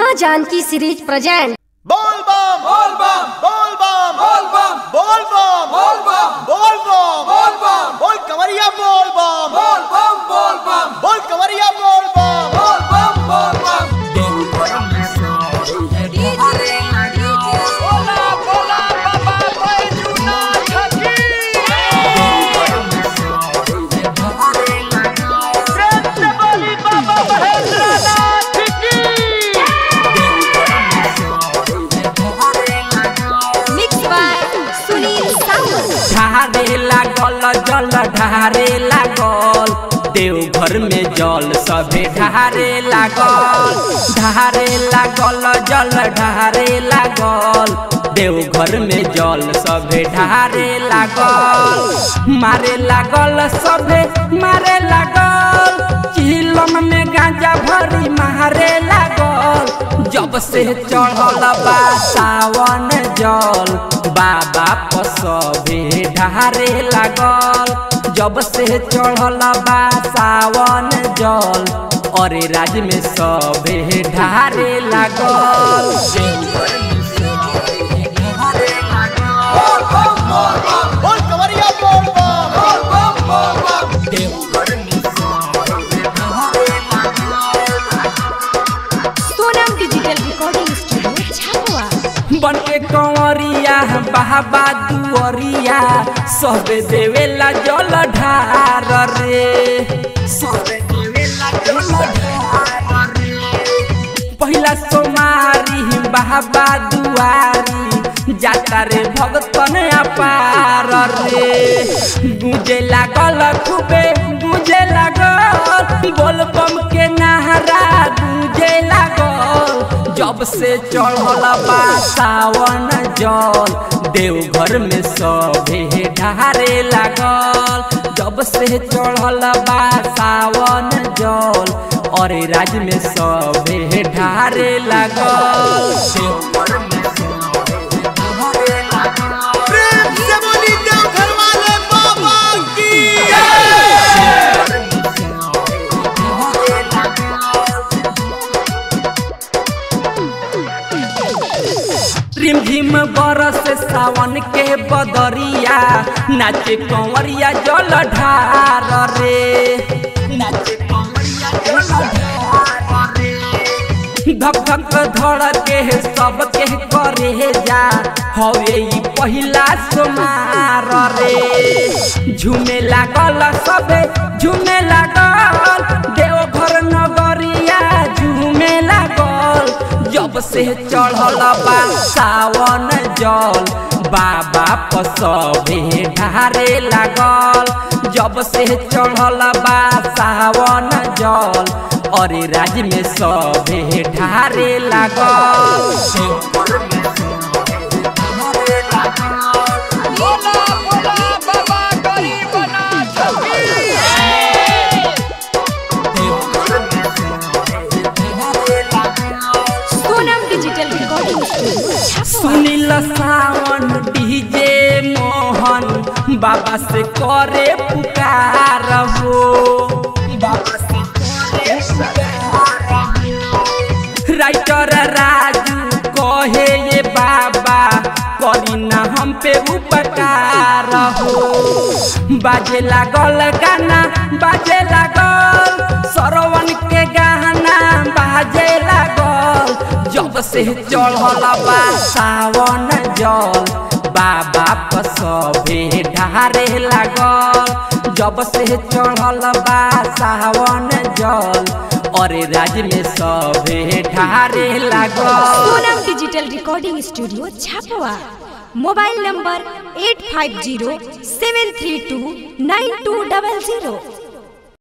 माँ Janaki series present बोल बम बोल बम बोल बम बोल बम बोल बम बोल बम बोल बम बोल बम बोल कवरिया बोल बम बोल बम बोल बम बोल कवरिया बोल बम बोल बम बोल बम मिक्स बाय सुनील सावंत ढारे लागल जल ढारे लागल देवघर में जल सभे ढारे लागल ढारे लागल जल ढारे लागल देवघर में जल सभे ढारे लागल मारे लागल सभे मारे लागल चिलम में गांजा भरी मारे लागल जब से चढ़ल बा सावन जल बाबा पसबे ढारे लागल जब से चढ़ल बा सावन जल अरे राज में सबे ढारे लागल बोल कवरिया बोल बम बोल बम बोल बम Sonam digital recording studio Chhapwa बन के कंवरिया बाबा दुअरिया सबे देवेला जल ढार रे सबे देवेला जल ढार रे पहिला सोमारी बाबा दुआरी जाता रे भगतन अपार रे गुजे लागल खूबे गुजे लागल बोल बम के नहरा गुजे लागल जब से चढ़ल बा सावन जल देवघर में सभे ढारे लागल जब से चढ़ल बा सावन जल अरे राज में सभे ढारे लागल देवघर में सभे ढारे लागल प्रेम से बोली देवघर वाले बाबा की रिमझिम बरस सावन के बदरिया नाचे कंवरिया जल ढार रे नाचे कंवरिया जल ढार रे धक धक धड़ के सब के करे जा हवे ई पहिला सोमार रे झूमे लागल सबे झूमे लागल देवघर नगरिया झूमे लागल जब से चढ़ल बा सावन जल बाबा पसबे ढारे लागल जब से चढ़ल बा सावन जल अरे राज में सभे ढारे लागल Sonam digital recording studio Chhapwa Sunil Sawan DJ Mohan Baba से करे पुकार हो बाबा से करे पुकार हो। राइटर राजू कहे ये बाबा करी ना हम पे उपकार हो बाजे लागल गाना बाजे लागल सरवन के गाना बाजे लागल जब से चढ़ल बा सावन जल बाबा पसबे ढारे लागल जब से चढ़ल बा सावन जल अरे राज में सभे ढारे लागल Sonam digital recording studio Chhapwa mobile number eight five zero seven three two nine two double zero